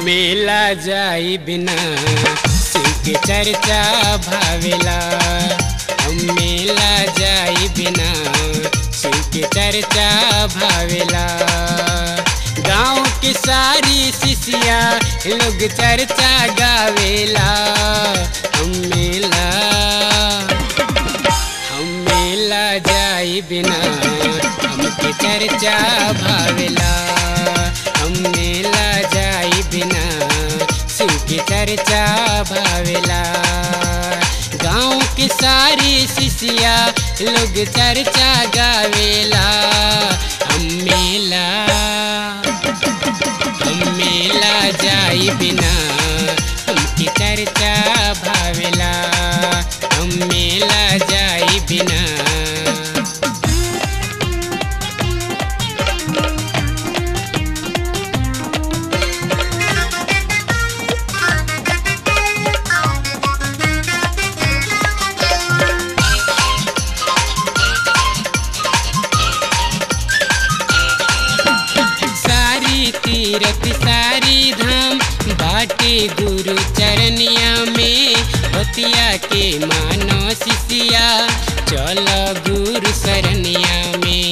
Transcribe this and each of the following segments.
मेला जाई बिना शिव के चर्चा भावेला हम मेला जाई बिना शिव के चर्चा भावेला गाँव की सारी शिष्या लोग चर्चा गावेला हम मेला हम मेला जाई बिना हमके चर्चा भावेला हम मेला जाई बिना शिव की चर्चा भावेला गाँव की सारी शिष्या लोग चर्चा गावेला हम मेला हम मेला जाई बिना हमकी चर्चा भावेला हम मेला जाई बिना सारी तीरथ सारी धाम बाटे गुरु चरनिया में बतिया के मानो शिष्या चल गुरु शरनिया में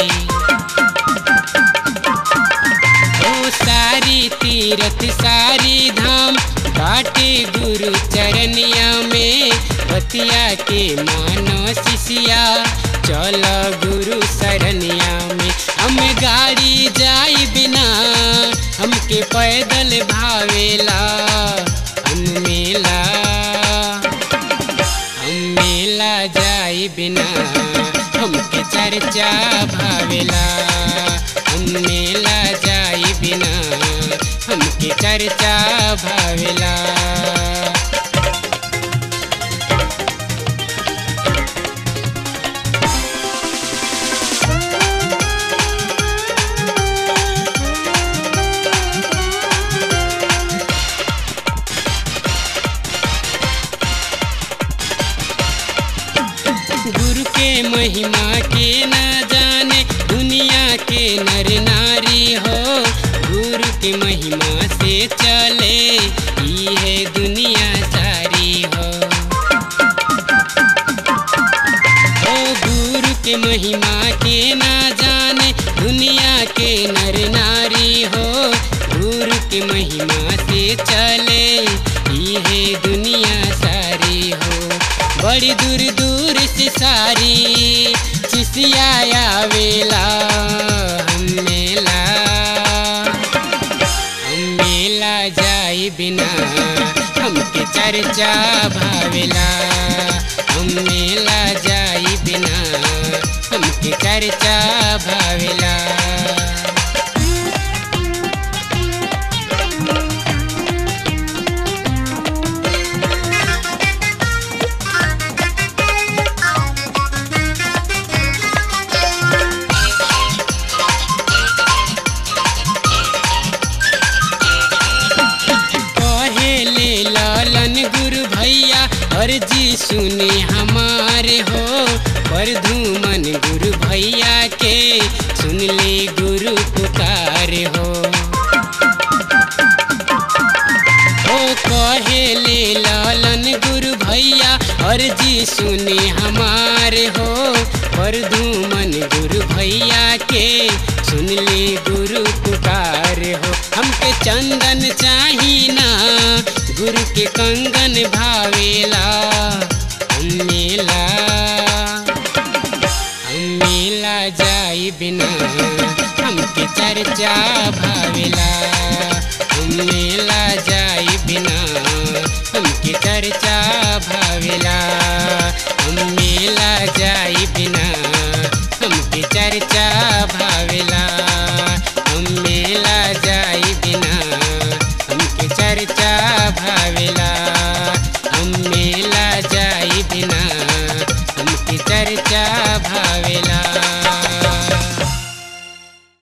ओ सारी तीरथ सारी धाम बाटे गुरु चरनिया में बतिया के मानो शिष्या चल गुरु शरनिया में हम गाड़ी जाई बिना हमके पैदल भावेला हम मेला हम मेला जाई बिना हमके चर्चा भावेला हम मेला जाई बिना हमके चर्चा भावेला गुरु के महिमा के न जाने दुनिया के नर नारी हो गुरु के महिमा से चले ई है दुनिया सारी हो ओ गुरु के महिमा के न जाने दुनिया के नर नारी हो गुरु के महिमा से चले ई है दुनिया सारी हो बड़ी दूर दूर से सारी शिष्या आवेला हम मेला हम मेला जाई बिना हमके चर्चा भावेला हम मेला जाई बिना हमके चर्चा भावेला कहेले लालन गुरु भैया अर्जी सुने हमारे हो पर धूमन गुरु भैया के सुन ले गुरु पुकार हो ओ कहेले लालन गुरु भैया अर्जी सुने हमारे हो पर धूमन गुरु भैया के सुन ले गुरु पुकार हो हमके चंदन चाही ना गुरु के कंगन भावेला हम मेला हम मेला जाई बिना हमके चर्चा भावेला हम मेला जाई बिना हमके चर्चा भावेला हम मेला जाई बिना हमके चर्चा भावेला हम मेला जाई बिना हमके चर्चा भावेला हम मेला जाई बिना हमके चर्चा भावेला